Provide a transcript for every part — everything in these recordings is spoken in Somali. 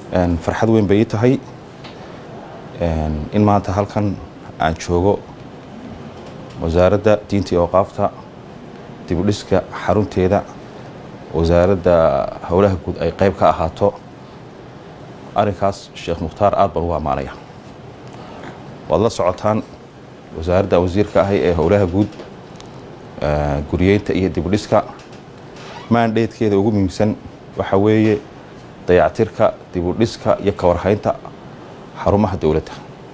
farxad weyn bay ii tahay in maanta halkan aan joogo wasaaradda diinta iyo awqaafta dibudhiska xarunteeda wasaaradda howlaha guud ay qayb ka ahaato arrinkaas sheekh mukhtaar aad baan ugu ammaanaya waad la socotaan wasaaradda wasiirka ahay ee howlaha guud guriyeynta iyo dibudhiska maandheedkeeda ugu muhiimsan waxaa weeye dayactirka dibudhiska iyo kawarhaynta xarumaha dowladda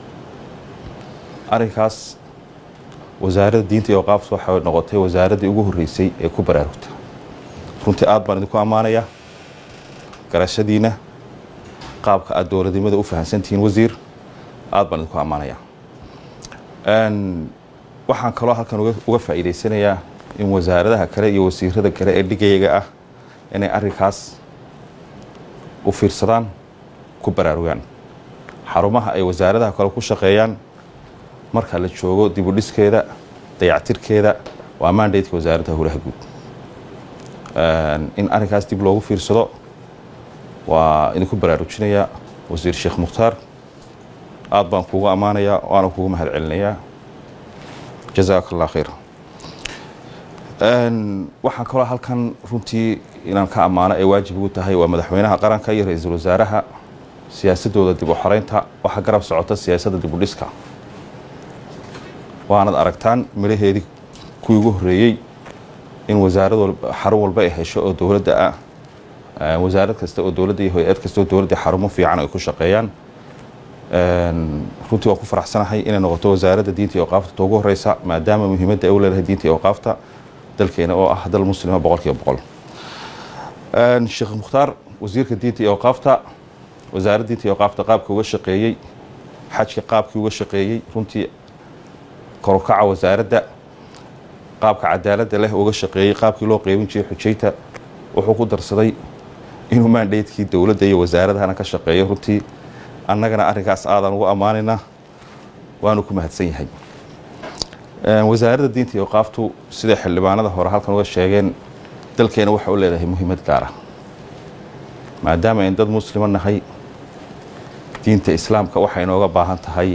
arrinkaas wasaaradda diinta iyo awqaafta waxay noqotay wasaaraddii ugu horreysay ee ku baraarugta runtii aad baan idinku ammaanaya garashadiina qaabka aad dowladnimada u fahamsantihiin wasiir aad baan idinku ammaanaya waxaan kaloo halkan uga faa'iidaysanayaa in wasaaradaha kale iyo wasiirada kale ee dhigayaga ah inay arrinkaas u fiirsadaan ku baraarugaan xarumaha ay wasaaradaha kale ku shaqeeyaan marka la joogo dibudhiskeeda dayactirkeeda waa maandaydka wasaaradda howlaha guud in arrinkaas dib loogu fiirsado waa idinku baraarujinayaa wasiir sheekh mukhtaar aad baan kuugu ammaanayaa waana kuugu mahad celinayaa jazaaka allah khayr waxaan kaloo halkan runtii inaan ka ammaano ay waajib ugu tahay waa madaxweynaha qaranka iyo ra-iisul wasaaraha siyaasadooda dib u xoreynta waxaa garab socota siyaasadda dibudhiska waanad aragtaan midhaheedii kuwii ugu horreeyey in wasaarad xarun walba ay hesho oo dowladda ah wasaarad kasta oo dowladda iyo hay-ad kasta oo dowladda xarumo fiican ay ku shaqeeyaan runtii waan ku faraxsanahay inay noqoto wasaaradda diinta iyo awqaafta ta ugu horeysa maadaama muhiimadda ay u leedahay diinta iyo awqaafta dalkeena oo ah dal muslima boqol kiiba boqol sheekh mukhtaar wasiirka diinta iyo awqaafta wasaaradda diinta iyo awqaafta qaabka uga shaqeeyey xajka qaabkii uga shaqeeyey runtii korukaca wasaaradda qaabka cadaaladda leh uga shaqeeyey qaabkii loo qeybin jiray xujayta wuxuu ku darsaday inuu maandheydkii dowladda iyo wasaaradahana ka shaqeeyo runtii annagana arrinkaas aadaan ugu ammaanaynaa waanu ku mahadsan yahay wasaaradda diinta iyo awqaaftu siday xildhibaanada hore halkan uga sheegeen dalkeena waxay u leedahay muhiimad gaara maadaama ayn dad muslima nahay diinta islaamka waxay inooga baahan tahay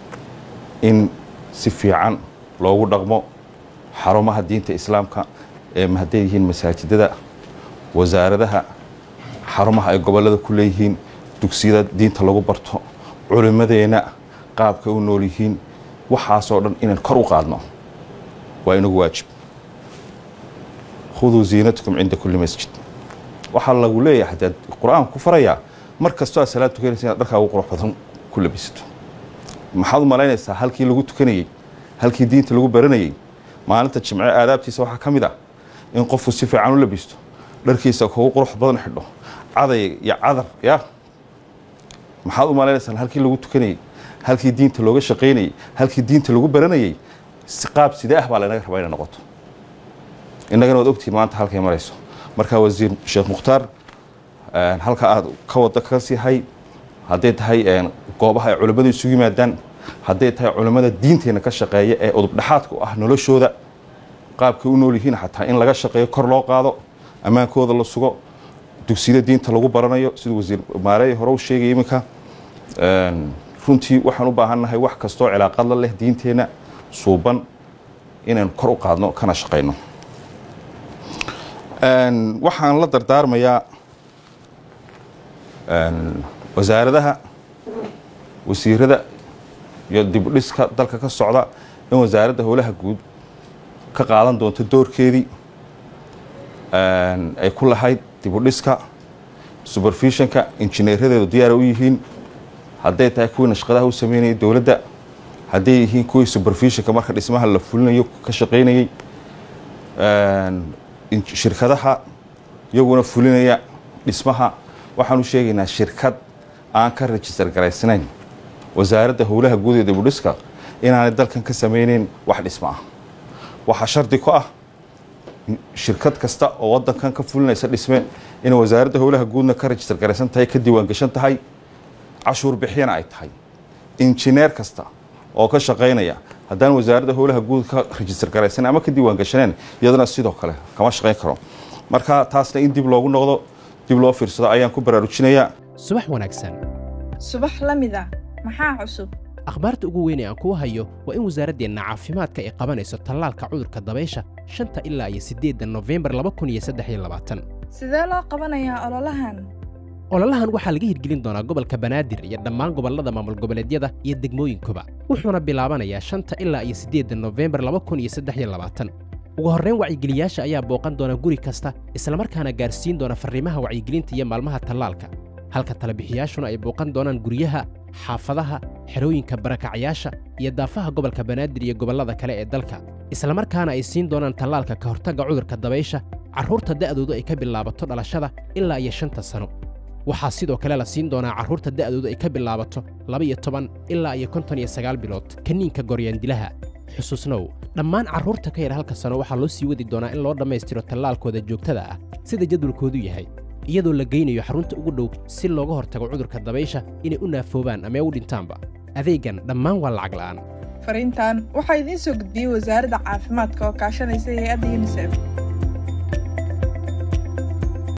in si fiican loogu dhaqmo xarumaha diinta islaamka ee hadday yihiin masaajidada wasaaradaha xarumaha ay gobollada ku leeyihiin dugsiyada diinta lagu barto culimmadeenna qaabkay u nool yihiin waxaasoo dhan inaan kor u qaadno waa inagu waajib khuduu ziinatakum cinda kulli masjid waxaa lagu leeyahay hadaad qur-aanku ku farayaa mar kastoo aad salaad tukanaysa inaad dharkaa ugu qurux badan ku labisato maxaad u malaynaysaa halkii lagu tukanayey halkii diinta lagu baranayey maalinta jimce aadaabtiisa waxaa ka mid ah in qofku si fiican u labisto dharkiisa kugu qurux badan xidho caday iyo cadar ya maxaad u malaynaysaa halkii lagu tukanayey halkii diinta looga shaqaynayey halkii diinta lagu baranayey qaab sidee ah baa laynaga rabaa inay noqoto innagana waad ogtihiin maanta halkay marayso markaa wasiir sheekh mukhtaar halka aad ka wada ka siihay hadday tahay goobaha ay culimmadu isugu yimaadaan hadday tahay culimmada diinteenna ka shaqeeya ee udubdhexaadka u ah noloshooda qaabkay u nool yihiin xataa in laga shaqeeyo kor loo qaado ammaankooda la sugo dugsiyada diinta lagu baranayo siduu wasiir maareey hore u sheegaya iminka runtii waxaan u baahannahay wax kastoo cilaaqad la leh diinteenna suuban inaan kor u qaadno kana shaqayno waxaan la dardaarmayaa wasaaradaha wasiirada iyo dibudhiska dalka ka socda in wasaaradda howlaha guud ka qaadan doonto doorkeedii ay ku lahayd dibudhiska superfishonka injineeradeedu diyaara u yihiin hadday tahay kuwii nashqadaha u sameynayay dowladda hadday yihiin kuwii superfishonka marka dhismaha la fulinayo ka shaqaynayey shirkadaha iyaguna fulinaya dhismaha waxaanu sheegaynaa shirkad aan ka rejistar garaysnayn wasaaradda howlaha guud ee dibudhiska inaanay dalkan ka sameyneyn wax dhismo ah waxaa shardi ku ah shirkad kasta oo wadankan ka fulinaysa dhisme inay wasaaradda howlaha guudna ka rejistar garaysan tahay ka diiwaan gashan tahay cashuur bixiyana ay tahay injineer kasta oo ka shaqaynaya haddaan wasaaradda howlaha guud ka rejistar garaysan ama ka diiwaan gashaneen iyadana sidoo kale kama shaqayn karo marka taasna in dib loogu noqdo dib loo fiirsado ayaan ku baraarujinayaa subax wanaagsan subax la mid ah maxaa cusub akhbaarta ugu weyn ee aan kuu hayo waa in wasaaraddeenna caafimaadka ay qabanayso tallaalka cudurka dabaysha shanta ilaa iyo siddeedda nofembar laba kun iyo saddex iyo labaatan sidee loo qabanayaa ololahan ololahan waxaa laga hirgelin doonaa gobolka banaadir iyo dhammaan gobollada maamul goboleedyada iyo degmooyinkuba wuxuuna bilaabanayaa shanta ilaa iyo siddeedda nofembar laba kun iyo saddex iyo labaatan ugu horrayn wacyigeliyaasha ayaa booqan doona guri kasta islamarkaana gaarsiin doona farriimaha wacyigelinta iyo maalmaha tallaalka halka talabixiyaashuna ay booqan doonaan guryaha xaafadaha xerooyinka barakacyaasha iyo daafaha gobolka banaadir iyo gobollada kale ee dalka islamarkaana ay siin doonaan tallaalka ka hortagga cudurka dabaysha carruurta da'doodu ay ka bilaabato dhalashada ilaa iyo shanta sano waxaa sidoo kale la siin doonaa carruurta da'doodu ay ka bilaabato laba-iyo toban ilaa iyo konton iyo sagaal bilood kaniinka goryaandilaha xusuusnow dhammaan carruurta ka yar halka sano waxaa loo sii wadi doonaa in loo dhammaystiro tallaalkooda joogtada ah sida jadwalkoodu yahay iyadoo la geynayo xarunta ugu dhow si looga hortago cudurka dabaysha inay u naafoobaan ama u dhintaanba adeegan dhammaan waa lacag la'aan fariintan waxaa idiin soo gudbiyey wasaaradda caafimaadka oo kaashanaysa hay-adda yunisef